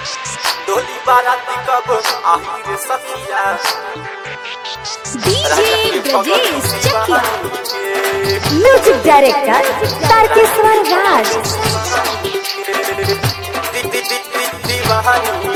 डोली बाराती कब आही रे सखिया डीजे ब्रजेश चकिया के म्यूजिक डायरेक्टर तारकेश्वर राज दी दी दी दी दीवानी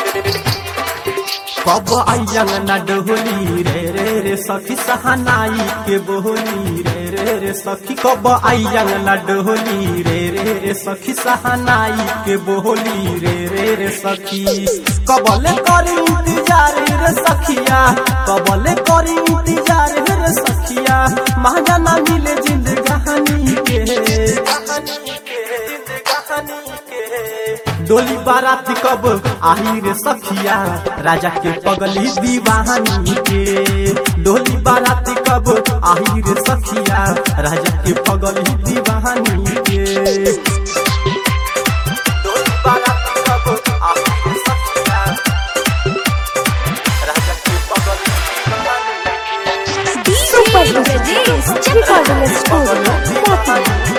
कब आइयल न डोली रे रे रे सखी सहनाई के बोली रे रे रे सखी कब आइयल न डोली रे रे रे सखी सहनाई के बोली रे रे रे सखी कबले करी इंतजार रे सखिया कबले करी इंतजार रे सखिया महंगा ना मिले जिंदगानी के कहानी के जिंदगानी के डोली बारात कब आही रे सखिया राजा के पगली दीवानी के डोली बारात कब आही रे सखिया राजा के पगली दीवानी के डोली बाराती कब आही रे सखिया राजा के पगल दीवानी के सुपर ब्रजेश चकिया स्टूडियो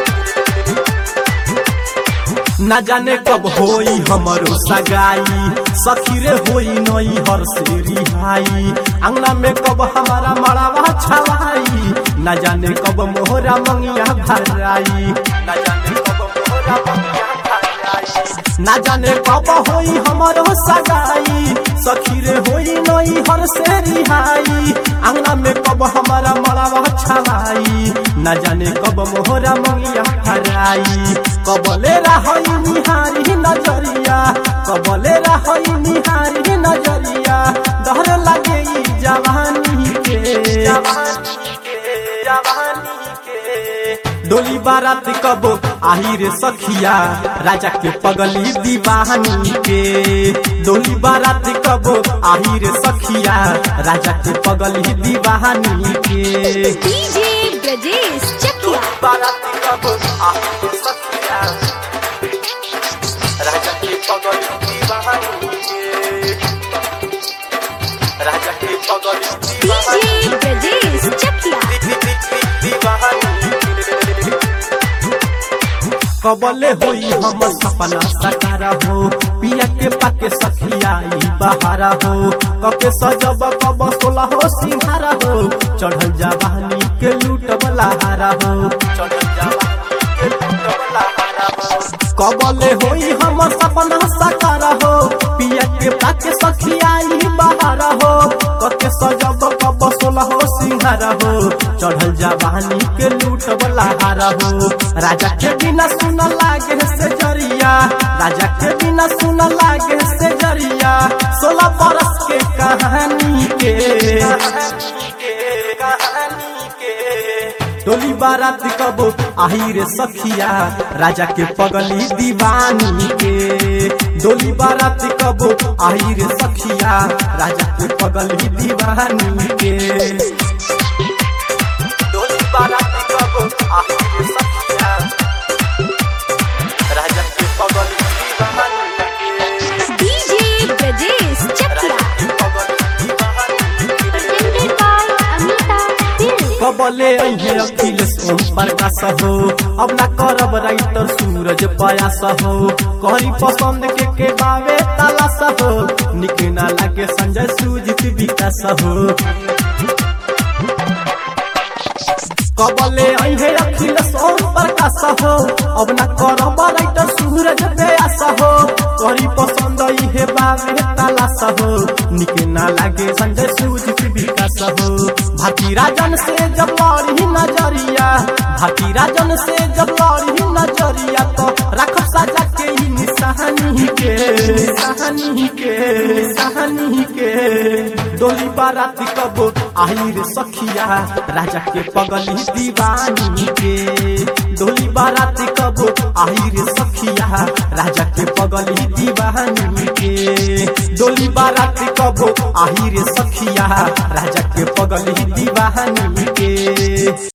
न जाने कब होई हमरो सगाई सखी रे होई नई हर से रिहाई अंगना में कब हमारा मड़ावा छवाई न जाने कब मोहरा मंगिया भराई न जाने कब मोरा बनिया भाई ना जाने कब होई हमारो सगाई सखी रे होई नई हर से रिहाई अंगना में कब हमारा मड़ावा छवाई ना जाने कब मोहरा मंगिया हराई कबले रही निहारी नजरिया कबले रही निहारी नजरिया डर लगे ई जवानी के जवानी के जवानी के डोली बारात कब आही रे सखिया राजा के पगली दीवानी के डोली बारात कब आही रे सखिया राजा के पगली दीवानी के डीजे ब्रजेश चकिया बाराती कब आही रे सखिया राजा के पगल दीवानी के राजा के पगल दीवानी डीजे ब्रजेश चकिया दी दी दी दी दीवानी के कबले होई हम सपना सकारा हो पिया के पाके सखिया ई बहारा हो कके सजब कब सोला हो सिंहारा हो चढ़ल जवानी के लूट बलाहारा हो चढ़ल जवानी के लुटवला हारा हो कबले होई हम सपना सकारा हो पिया के पाके सखिया ई बहारा हो कके सजब कब सोला हो सिंहारा हो चढ़ल जवानी के लूट बलाहारा हो राजा के बिना सुन लागे से जरिया राजा के बिना सुन लागे से जरिया सोलह बरस के कहानी के कहानी के कहानी के डोली बारात कब आही रे सखिया राजा के पगली दीवानी के डोली बारात कब आही रे सखिया राजा के पगली दीवानी के डोली बाराती कब आही रे सखिया राजा के पगल दीवानी के डीजे ब्रजेश चकिया के पगल दीवानी के presented by Amita Film. कबले अहे अखिलेश ओम प्रकाश हो अब ना करब राइटर सूरज पयास हो करी पसंद के के बावे तलाश हो निक ना लागे संजय सुजित विकास हो कबले अहे अखिलेश ओम प्रकाश हो अब ना करब राइटर सूरज पयास हो करी पसंद इहे बावे तलाश हो निक ना लागे संजय सुजित विकास हो भाती राजन से जब लड़ी नजरिया भाती राजन से जब लड़ी नजरिया तो रख सजा के ही निशानी के निशानी के निशानी के डोली बारात कब आई रे सखिया राजा के पगली दीवानी के डोली बारात कब आई रे सखिया राजा के पगली दीवानी के डोली बारात कब आई रे सखिया राजा के पगली दीवानी के